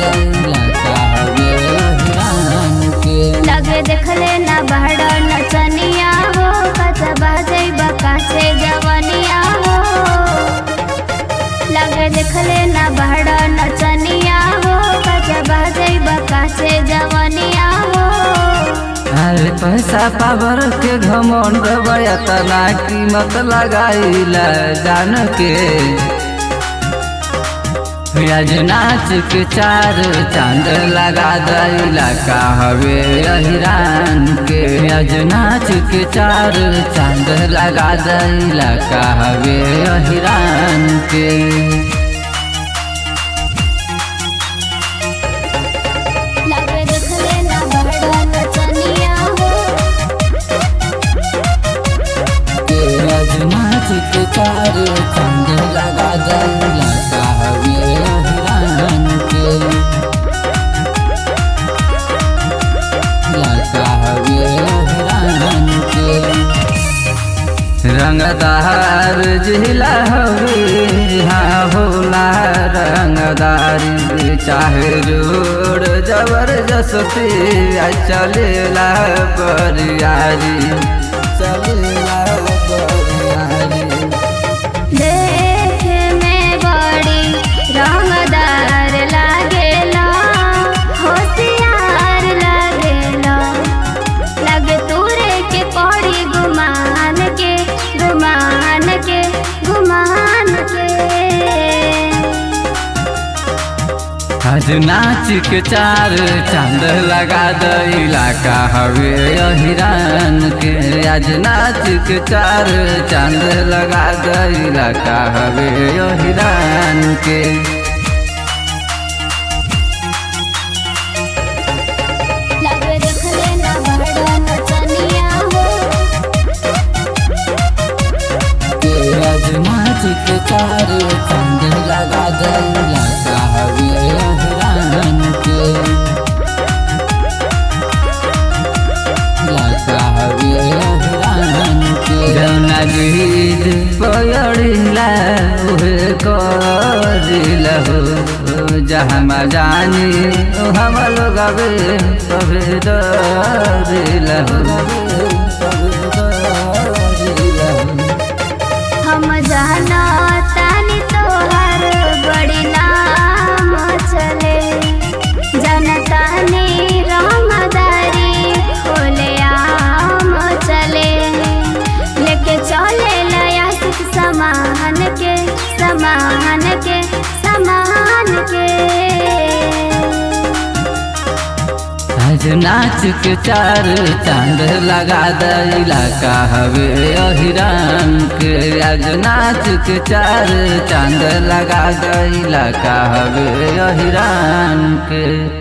दैला का हवे अहिरान के लगे देखले ना बहड़ नचनिया हो कचबा जैबा कासे जवनिया हो लगे देखले ना बहड़ नचनिया हो कचबा जैबा कासे जवनिया हो अरे पैसा पावर के घमंड तना कीमत लगाइला जान के आज नाच के चार चांद लगा दैला का हवे अहिरान के आज नाच के चार चांद लगा दैला का हवे अहिरान के लगे देखले ना बहड़ नचनिया हो के आज नाच के चार चांद लगा दैला का हवे अहिरान के लगा हवे अहिरान के रंगदार जिला हवे हाँ होला रंगदारी चाहे जोड़ जबरदस्ती आ चलेला बरियारी चलेला बरियारी देखे में बड़ी रंगदार लागेला होशियार लागेला लगे तूरे के पड़ी गुमान के गुमान के गुमान के आज नाच के चार चांद लगा दैला का हवे अहिरान के आज नाच के चार चांद लगा दैला का हवे अहिरान के लगे देखले ना बड़ा नचनिया हो के आज नाच के चार चांद लगा दैला का हवे अहिरान के लगा हवे अहिरान के जौना गीत पयड़िला उहे करिला हो जहाँ जानी हम लोग अबे तबे डरिला हो हम जाना तानी तोहर बड़ी नाम चले जनतानी रंगदारी खोले आम चले लेके चले लया सुख समान के समान के समान के आज नाच के चार चांद लगा दैला का हवे अहिरान के आज नाच के चार चांद लगा दैला का हवे अहिरान के